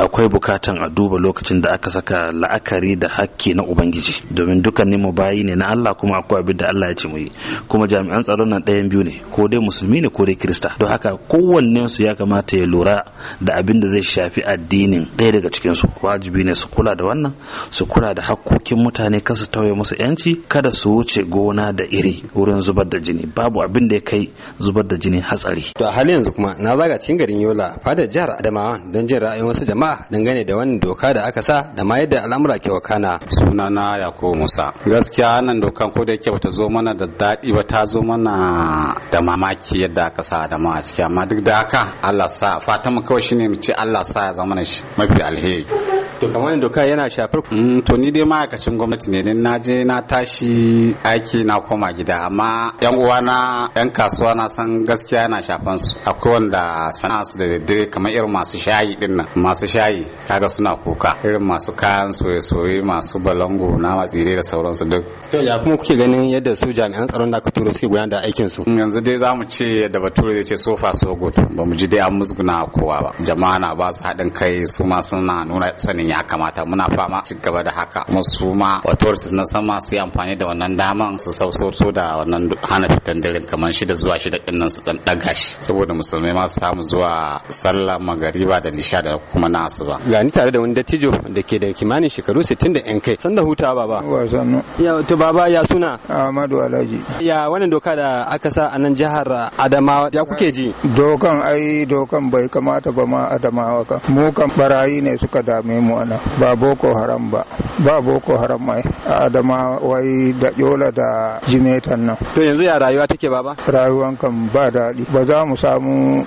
akwai bukatan a duba lokacin da aka saka la'akari da hakki na ubangiji domin dukkanin mu bayi ne na Allah kuma akwai abin da Allah ya ce mu yi kuma jami'an tsaron nan ɗayan biyu ne ko dai musulmi ne ko dai kirista don haka kowannen su ya kamata ya lura da abin da zai shafi addinin ɗaya daga cikin su wajibi ne su kula da wannan su kula da hakkokin mutane kar su tauye musu yanci kada su wuce gona da iri wurin zubar da jini babu abin da ya kai zubar da jini hatsari to a halin yanzu kuma na zaga cikin garin Yola fadar jihar Adamawa don jin ra'ayin wasu jama'a dangane da wannan doka da aka sa da ma yadda al'amura ke wakana sunana Yakubu Musa gaskiya nan dokan ko da yake bata zo mana da daɗi ba ta zo mana da mamaki yadda aka sa Adamawa a ciki amma duk da haka Allah sa fatan mu kawai shine mu ce Allah sa ya zama mafi alheri to kamar doka yana shafar to ni dai ma'aikacin gwamnati ne dan na je na tashi aiki na koma gida amma yan uwana yan kasuwa na san gaskiya yana shafan su akwai wanda sana'a su da daddare kamar irin masu shayi din nan masu shayi kaga suna kuka irin masu kayan soye-soye masu balango na matsire da sauransu duk to ya kuma kuke ganin yadda su jami'an tsaron da aka turo suke gudanar da aikin su yanzu dai za mu ce yadda bature zai ce sofa so good ba mu ji dai an musguna kowa ba jama'a na ba su haɗin kai su ma suna nuna sanin ya kamata muna fama ci gaba da haka musu ma authorities na sama su yi amfani da wannan daman su sausoto da wannan hana fitan dare kamar shida zuwa shida din nan su dan daga shi saboda musulmai ma su samu zuwa sallah magariba da lisha da kuma na asuba ga ni tare da wani dattijo da ke da kimanin shekaru 60 da yan kai san da huta baba wasannu ya to baba ya suna Ahmadu Alhaji ya wannan doka da aka sa a nan jihar Adamawa ya kuke ji dokan ai dokan bai kamata ba ma Adamawa ka mu kan barayi ne suka dame mu ana ba boko haram ba ba boko haram mai a Adamawa wai da yola da jimetan nan to yanzu ya rayuwa take baba rayuwan kan ba daɗi ba za mu samu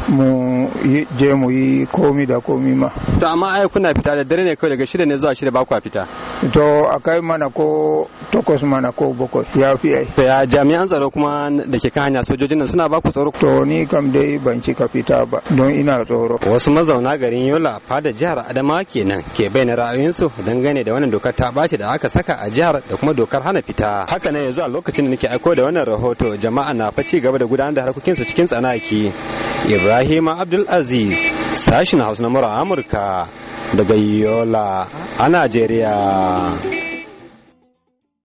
mu je mu yi komi da komi ma to amma ai kuna fita da dare ne kawai daga shida ne zuwa shida ba ku fita to a kai mana ko takwas mana ko bakwai ya fi ai to ya jami'an tsaro kuma da ke kan hanya sojojin nan suna ba ku tsaro to ni kam dai ban cika fita ba don ina tsoro wasu mazauna garin yola fada jihar adamawa kenan ke bayyana ra'ayoyinsu dangane da wannan dokar ta ɓaci da aka saka a jihar da kuma dokar hana fita haka ne yanzu a lokacin da nake aiko da wannan rahoto jama'a na fa ci gaba da gudanar da harkokinsu cikin tsanaki Ibrahim Abdulaziz sashin Hausa na Amurka daga Yola a Najeriya.